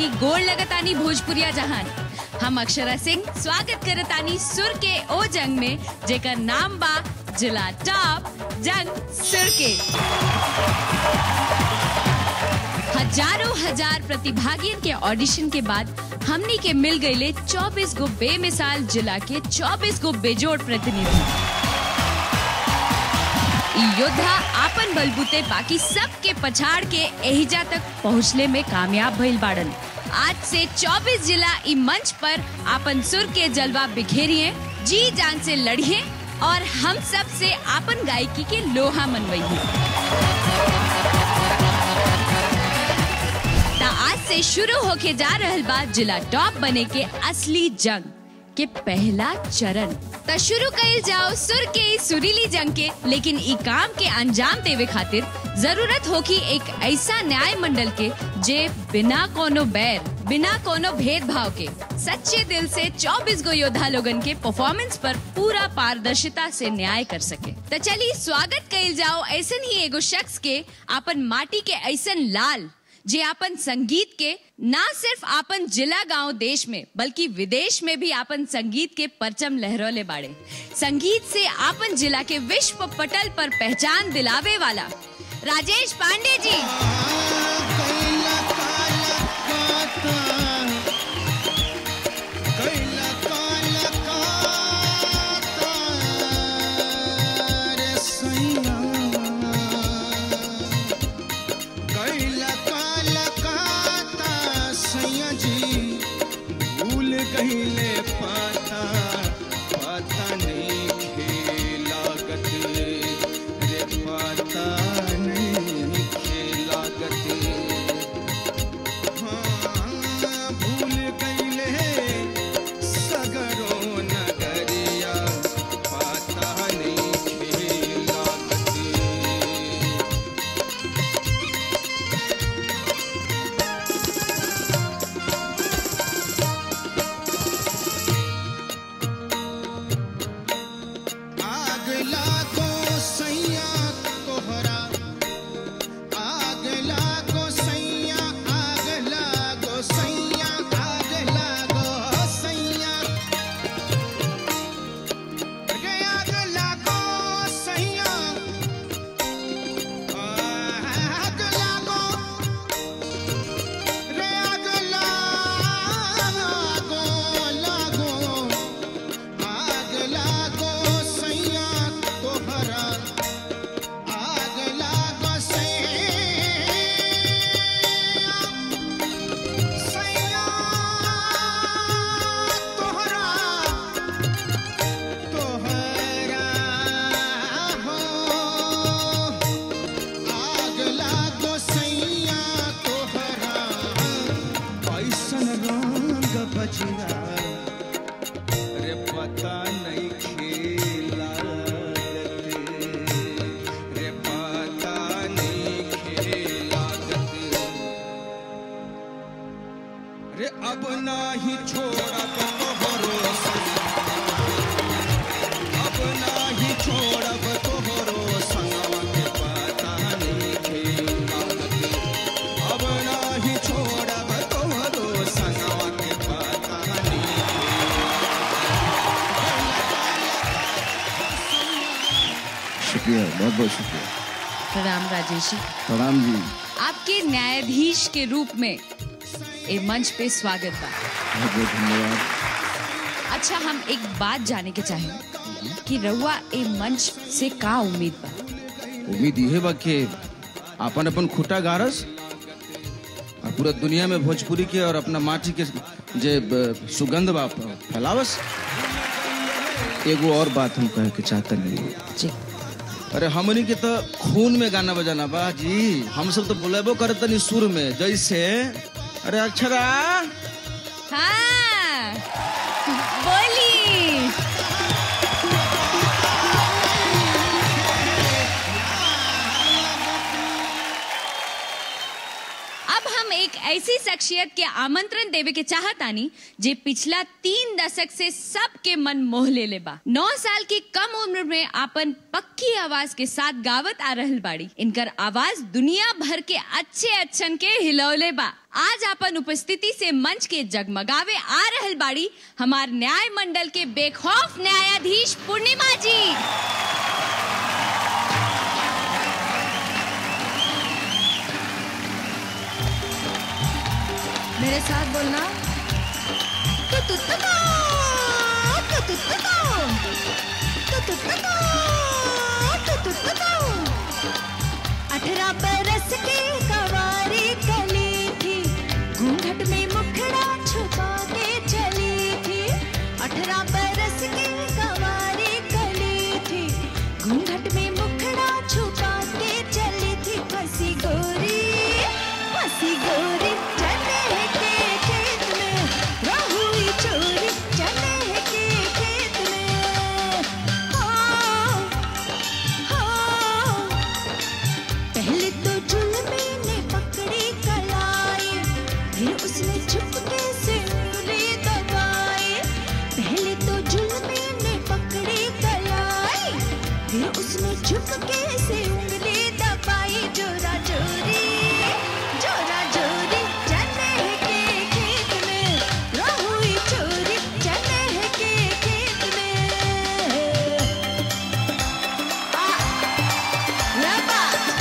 करतानी गोड़ लगतानी भोजपुरिया जहान हम अक्षरा सिंह स्वागत करतानी सुर के ओ जंग में जेकर नाम बा जिला टॉप जंग सुर के हजारों हजार प्रतिभागियों के ऑडिशन के बाद हमनी के मिल गईले 24 गो बेमिसाल जिला के 24 गो बेजोड़ प्रतिनिधि ई योद्धा आपन बलबूते बाकी सब के पछाड़ के एहिजा तक पहुँचले में कामयाब भइल बाड़न आज से 24 जिला ई मंच पर आपन सुर के जलवा बिखेरिए जी जान से लड़िए और हम सब से आपन गायकी के लोहा मनवाइए ता आज से शुरू होके जा रहल बा जिला टॉप बने के असली जंग के पहला चरण त शुरू कइल जाओ सुर के ई सुरीली जंग के लेकिन ई काम के अंजाम देवे खातिर जरूरत होगी एक ऐसा न्याय मंडल के जे बिना कोनो बैर बिना कोनो भेदभाव के सच्चे दिल से 24 गो योद्धा लोगन के परफॉर्मेंस पर पूरा पारदर्शिता से न्याय कर सके त चली स्वागत कइल जाओ ऐसन ही एगो शख्स के अपन माटी के ऐसन लाल जे आपन संगीत के ना सिर्फ आपन जिला गांव देश में बल्कि विदेश में भी आपन संगीत के परचम लहरोले बाड़े संगीत से आपन जिला के विश्व पटल पर पहचान दिलावे वाला राजेश पांडे जी कहिले पाता पाता नहीं खेलागत रे पाता नहीं खेलागत हाँ भूल गईले सगरो नगरिया पाता नहीं खेलागत आग लागो सैया तोहरा आग लागो सैया आग लागो सैया आग लागो सैया गे आग लागो सैया आग लागो रे आग लागो लागो आग लागो सैया तोहरा आग लागो सैया सैया तोहरा तोहरा हो आग लागो सैया तोहरा ऐसन रंग बजरा रे पता नहीं खेला रे पता नहीं खेला रे अब नाही छोड़ब तोहरो अब नाही छोड़ब तोहरो संगवा के पता नहीं खेला अब नाही छोड़ब तोहरो संगवा के पता नहीं शुक्रिया बहुत बहुत शुक्रिया प्रणाम राजेश जी प्रणाम जी आपके न्यायाधीश के रूप में ए मंच पे स्वागत बा बहुत बहुत धन्यवाद अच्छा हम एक बात जाने के चाहें कि रउआ ए मंच से का उम्मीद बा उम्मीद इहे बा कि अपन अपन खुटा गारस और पूरा दुनिया में भोजपुरी के और अपना माटी के जे ब- सुगंध बा फैलावस एगो और बात हम कहे के चाहते नहीं जी अरे हमनी के तो खून में गाना बजाना बा जी हम सब तो बोलेबो करत तनी सुर में जैसे अरे अक्षरा हाँ बोली अब हम एक ऐसी शख्सियत के आमंत्रण देवे के चाहतानी जे पिछला तीन दशक से सबके मन मोह ले ले बा नौ साल की कम उम्र में आपन पक्की आवाज के साथ गावत आ रहल बाड़ी इनकर आवाज दुनिया भर के अच्छे अच्छन के हिलौले बा आज आपन उपस्थिति से मंच के जगमगावे आ रहल बाड़ी हमार न्याय मंडल के बेखौफ न्यायाधीश पूर्णिमा जी मेरे साथ बोलना तु तु तु तु, तु तु तु तु, तु तु तु तु, तु तु तु तु। अठारह बरस की कवारी कली थी घूंघट में मुखड़ा छुपा के चली थी अठारह बरस की कवारी कली थी घूंघट में मुखड़ा छुपा के चली थी फंसी गोरी फंसी गोरी चने के खेत में रहुई चोरी चने के खेत में हाँ हाँ पहले तो जुल्मी ने पकड़ी कलाई फिर उसने चुपके से उंगली दबाई पहले तो जुल्मी ने पकड़ी कलाई फिर उसने चुपके से उंगली दबाई जोरा जोरी जोरा जोरी चने के खेत में रहुई चोरी चने के खेत में आ लबा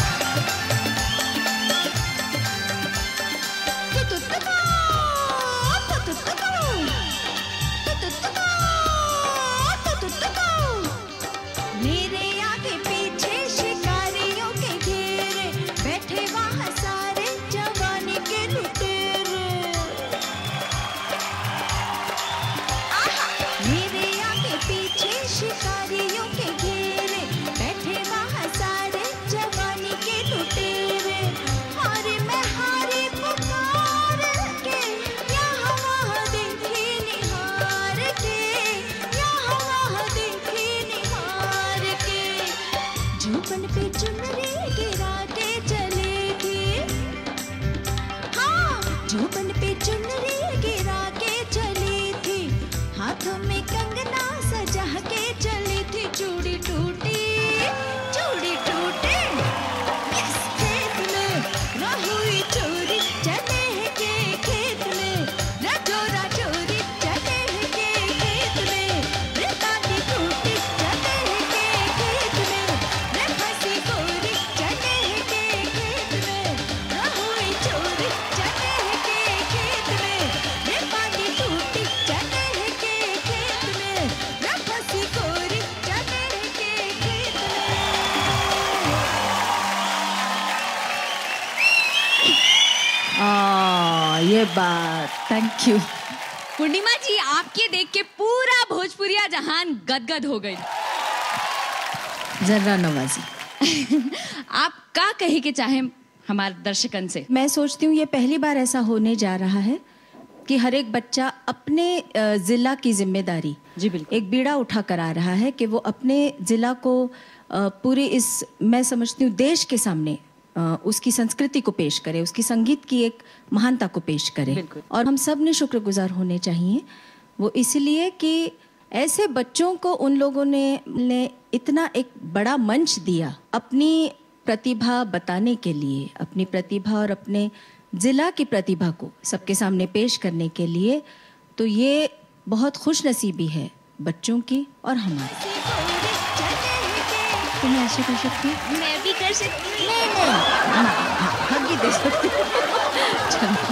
मेरे आगे पीछे शिकारियों के घेरे बैठे वहाँ सारे जवानी के लुटेरे आहा! मेरे आगे पीछे शिकारियों के घेरे बैठे वहाँ सारे जवानी के लुटेरे हारे मैं हारे पुकार के यहाँ वहाँ देखी निहार के यहाँ वहाँ देखी निहार के झोपन पे चुनरी गिरा के चली थी हाँ झोपन पे चुनरी गिरा के चली थी हाथों में कंगना सजा के चली थी चूड़ी टूटी चूड़ी टूटी इस खेत में रहुई चोरी चने के खेत में राजो राजोरी चने के खेत में रे दादी टूटी चने के खेत में रे फंसी गोरी चने के खेत में रहुई चोरी चने के खेत में रे पानी टूटी चने के खेत में रे फंसी गोरी चने के खेत में आ, ये बात थैंक यू पूर्णिमा जी आपके देख के पूरा भोजपुरिया जहान गदगद हो गई जर्रा नवाजी आप का कहे के चाहे हमारे दर्शकन से मैं सोचती हूँ ये पहली बार ऐसा होने जा रहा है कि हर एक बच्चा अपने अ, जिला की जिम्मेदारी जी, बिल्कुल। एक बीड़ा उठा कर आ रहा है कि वो अपने जिला को अ, पूरे इस मैं समझती हूँ देश के सामने अ, उसकी संस्कृति को पेश करे उसकी संगीत की एक महानता को पेश करे बिल्कुल। और हम सब ने शुक्रगुजार होने चाहिए वो इसलिए कि ऐसे बच्चों को उन लोगों ने ने इतना एक बड़ा मंच दिया अपनी प्रतिभा बताने के लिए अपनी प्रतिभा और अपने जिला की प्रतिभा को सबके सामने पेश करने के लिए तो ये बहुत खुश नसीबी है बच्चों की और हमारी तुम्हें ऐसे कर सकती हो? मैं भी कर सकती हूँ नहीं नहीं हाँ, हाँ, हग्गी दे सकती हो। चलो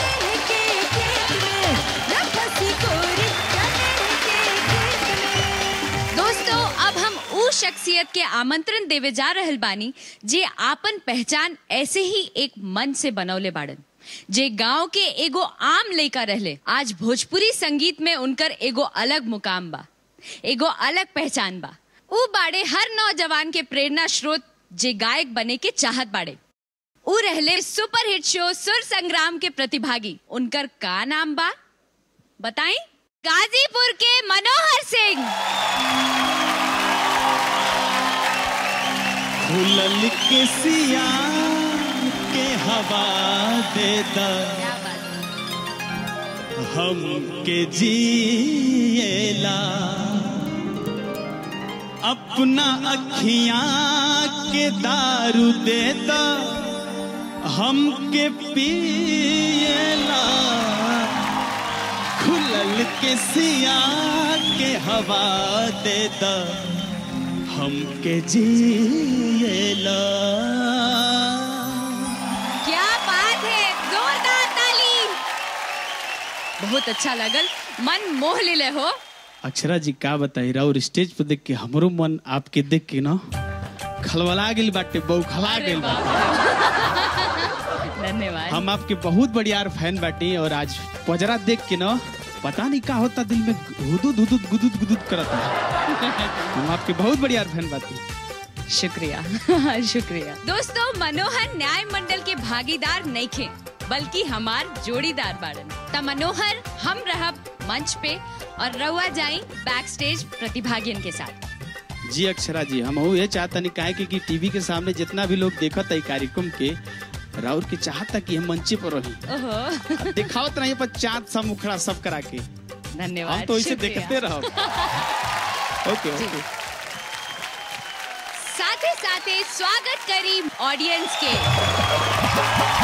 दोस्तों अब हम ऊ शख्सियत के आमंत्रण देवे जा रहल बानी जे आपन पहचान ऐसे ही एक मन से बनौले बाड़न जे गांव के एगो आम लइका रहले आज भोजपुरी संगीत में उनकर एगो अलग मुकाम बा एगो अलग पहचान बा ऊ बाड़े हर नौजवान के प्रेरणा स्रोत जे गायक बने के चाहत बाड़े ऊ रहले सुपर हिट शो सुर संग्राम के प्रतिभागी उनकर का नाम बा बताई गाजीपुर के मनोहर सिंह खुलल के सिया के हवा देता क्या बात हम के जिएला अपना अखियां के दारू देता हम के पिएला खुलल के सिया के हवा देता हम के जिएला क्या बात है जोरदार ताली बहुत अच्छा लगल मन मोह ले हो अक्षरा जी का बताई और स्टेज पे देख के हमरो मन आपके देख के ना खलवला गेल बाटे बौखला गेल बाटे धन्यवाद हम आपके बहुत बढ़िया फैन बाटे और आज पजरा देख के ना पता नहीं का होता दिल में हुदुद हुदुद गुदुद गुदुद करता हम आपके बहुत बढ़िया फैन बाटे शुक्रिया शुक्रिया दोस्तों मनोहर न्याय मंडल के भागीदार नहीं खे बल्कि हमार जोड़ीदार बाड़न त मनोहर हम रहब मंच पे और रहुआ जाई बैक स्टेज प्रतिभागियन के साथ जी अक्षरा जी हम ये चाहता नहीं काहे कि, कि टीवी के सामने जितना भी लोग देखत है कार्यक्रम के राउर के चाहता कि हम मंचे पर रही ओहो दिखावत नहीं पर चाँद सा मुखड़ा सब करा के धन्यवाद हम तो इसे शुक्रिया। देखते रहो ओके जी। ओके साथे साथे स्वागत करी ऑडियंस के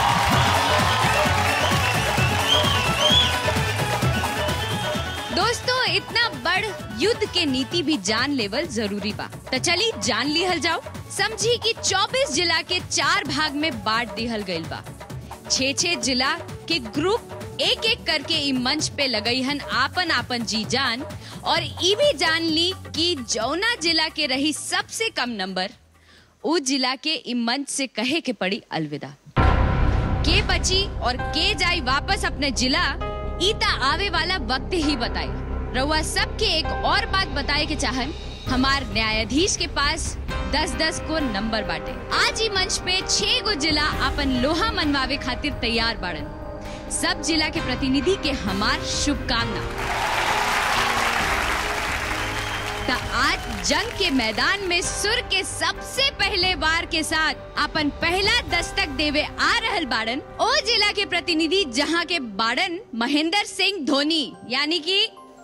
दोस्तों इतना बड़ युद्ध के नीति भी जान लेवल जरूरी बा तो चली जान लिहल जाओ समझी कि 24 जिला के चार भाग में बांट दिहल गइल बा छह छह जिला के ग्रुप एक एक करके ई मंच पे लगई हन आपन आपन जी जान और ई भी जान ली कि जौना जिला के रही सबसे कम नंबर उ जिला के ई मंच से कहे के पड़ी अलविदा के बची और के जाई वापस अपने जिला ई ता आवे वाला वक्त ही बताई रउआ सबके एक और बात बताए के चाहन हमार न्यायाधीश के पास दस दस को नंबर बाटे आज ही मंच पे छह गो जिला अपन लोहा मनवावे खातिर तैयार बाड़न सब जिला के प्रतिनिधि के हमार शुभकामना त आज जंग के मैदान में सुर के सबसे पहले बार के साथ अपन पहला दस्तक देवे आ रहल बाड़न ओ जिला के प्रतिनिधि जहां के बाड़न महेंद्र सिंह धोनी यानी कि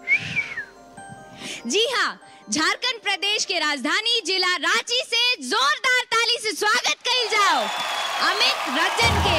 जी हाँ झारखंड प्रदेश के राजधानी जिला रांची से जोरदार ताली से स्वागत कइल जाओ अमित रंजन के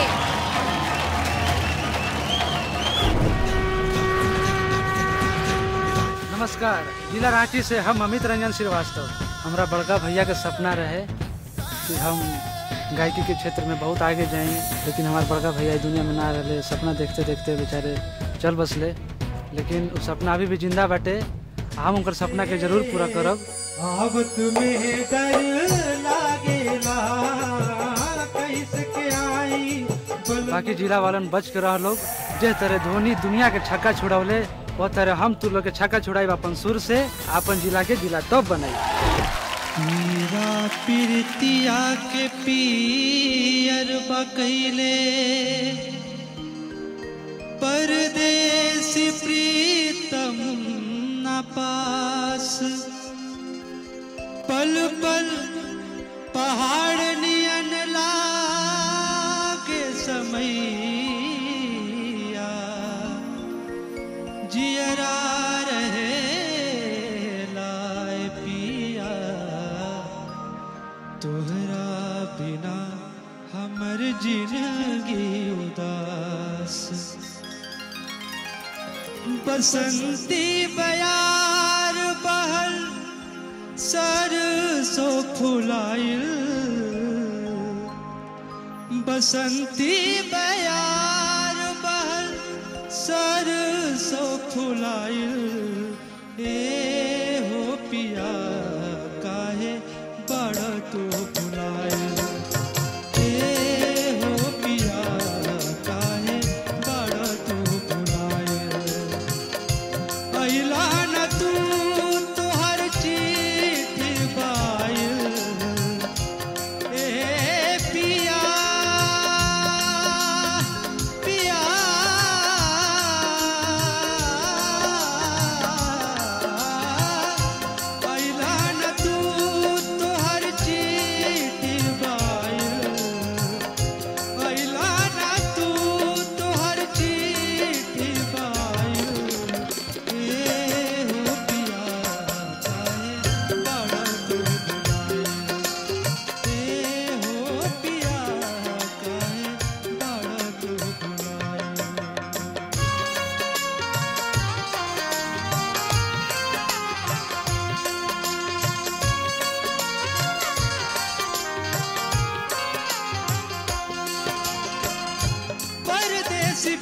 नमस्कार जिला रांची से हम अमित रंजन श्रीवास्तव हमारा बड़का भैया के सपना रहे कि हम गायकी के क्षेत्र में बहुत आगे जाएं लेकिन हमारे बड़का भैया इस दुनिया में ना रहे सपना देखते देखते बेचारे चल बसले लेकिन वो सपना अभी भी जिंदा बाटे हम उनकर सपना के जरूर पूरा करब अब तुम्हें डर लागेला कैसे के आई बल बाकी जिला वालन बच के रह लोग जे तरह धोनी दुनिया के छक्का छुड़ौले वो तरह हम तू लोग के छक्का छुड़ाई अपन सुर से अपन जिला के जिला टॉप बनाई मेरा प्रीतिया के पियर बकैले परदेसी प्रीतम न पास पल पल पहाड़ नियन लागे समैया जियरा रहे लाए पिया तोहरा बिना हमर जिंदगी उदास बसंती बयार बहल सरसो फुलाइल बसंती बयार बहल सरसो फुलाइल ए हो पिया काहे बड़ तू फुलाइल ए हो पिया काहे बड़ तू फुलाइल अइला न तू तोहर चिट्ठी बाइल ए पिया पिया अइला न तू तोहर चिट्ठी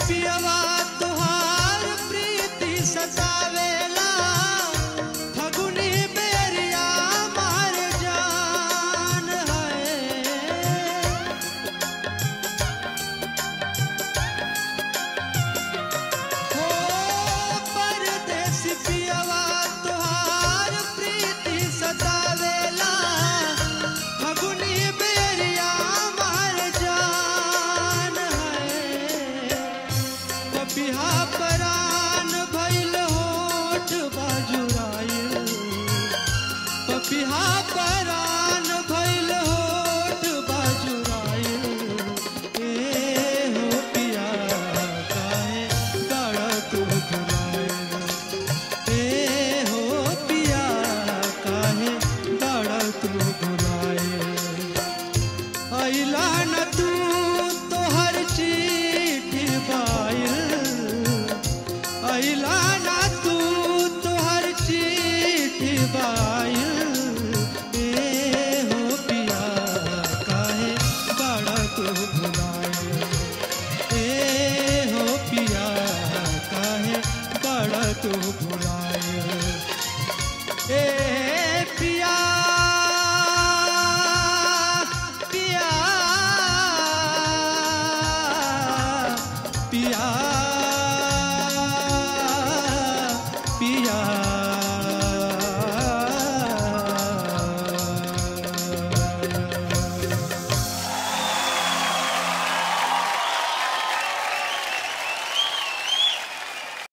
पिया